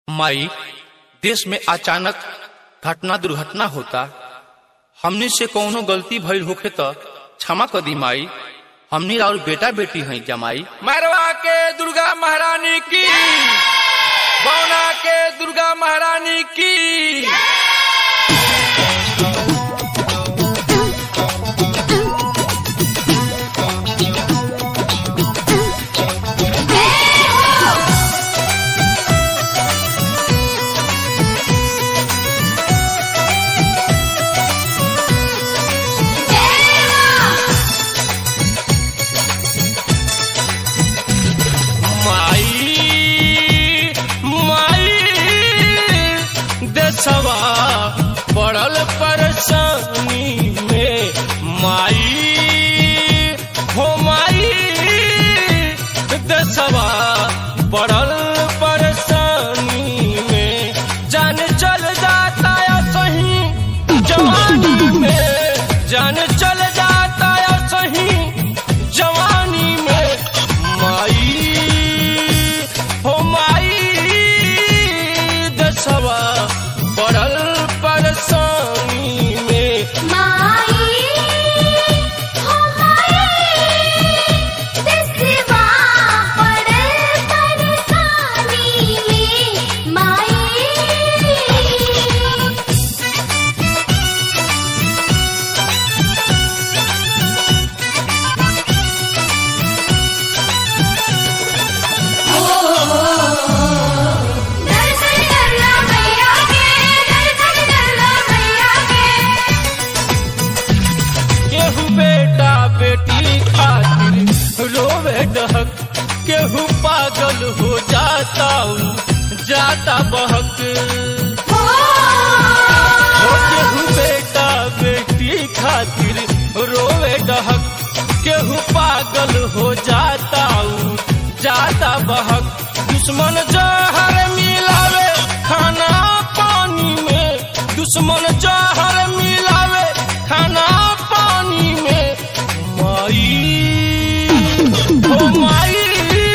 माई देश में अचानक घटना दुर्घटना होता हमने से कौनो गलती भइल होखे त क्षमा कर दी माई हमनी और बेटा बेटी हैं जमाई मरवा के दुर्गा महारानी की बौना के दुर्गा महारानी की माई माई देशवा पड़ल परेशानी में माई हो माई देशवा पड़ल परेशानी में जान चल जाता है सही जवानी में जान चल जाता है सही जवानी में माई हो माई दसवा पड़ल परेशानी में माई हो माई देशवा पड़ल परेशानी में माई दर्शन कर लो मैया के दर्शन कर लो मैया के केहू बेटा बेटी खातिर रोवे डहक केहू पागल हो जाता जाता बहक हो हो केहू बेटा बेटी खातिर रोवे डहक केहू पागल हो जाता जाता बहक दुश्मन जहर मिलावे खाना पानी में दुश्मन जहर मिलावे खाना पानी में माई हो माई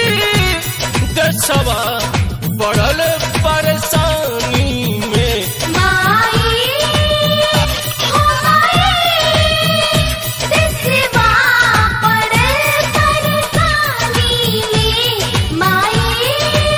देशवा पड़ल परेशानी में माई हो माई देशवा पड़ल परेशानी में माई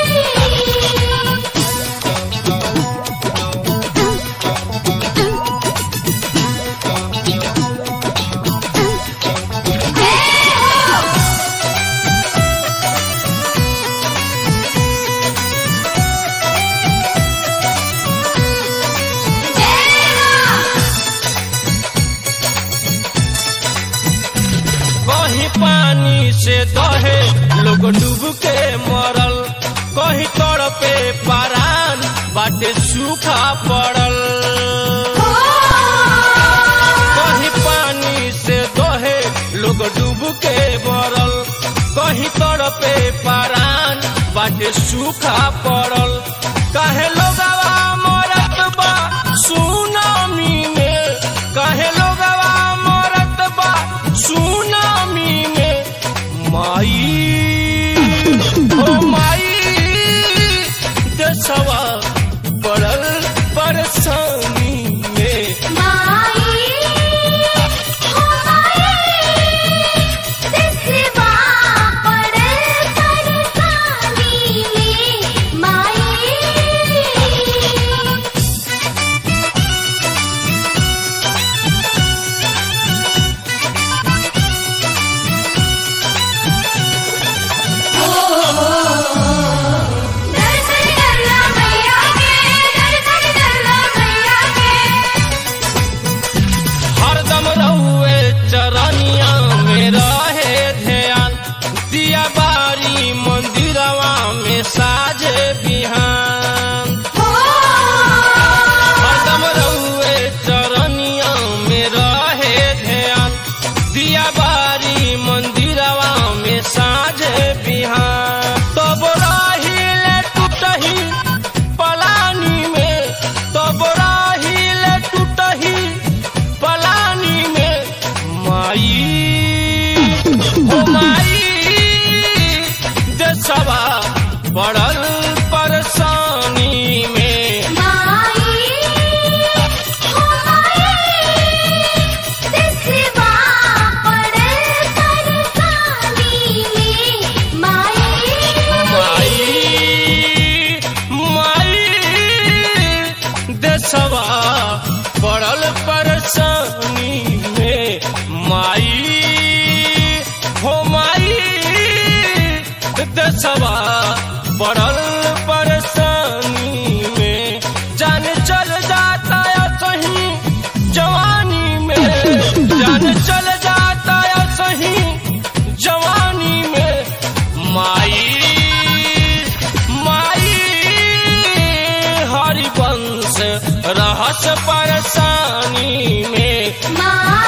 कहीं पानी से दहे लोग डूब के मरल कहीं तड़ पे परान बाटे सूखा पड़ल कहीं पानी से दहे लोग डूब के मरल कहीं तड़ पे परान बाटे सूखा पड़ल काहे लोगवा मरत बा सुनामी में काहे लोगवा मरत बा सुनामी में माई ओ माई देशवा पड़ल परेशानी में माई हो माई देशवा पड़ल परेशानी में माई देशवा पड़ल परेशानी में माई हो माई देशवा पड़ल परेशानी में जान चल जाता है सही जवानी में जान चल जाता है सही जवानी में माई माई हरिवंश रहस परेशानी में माँ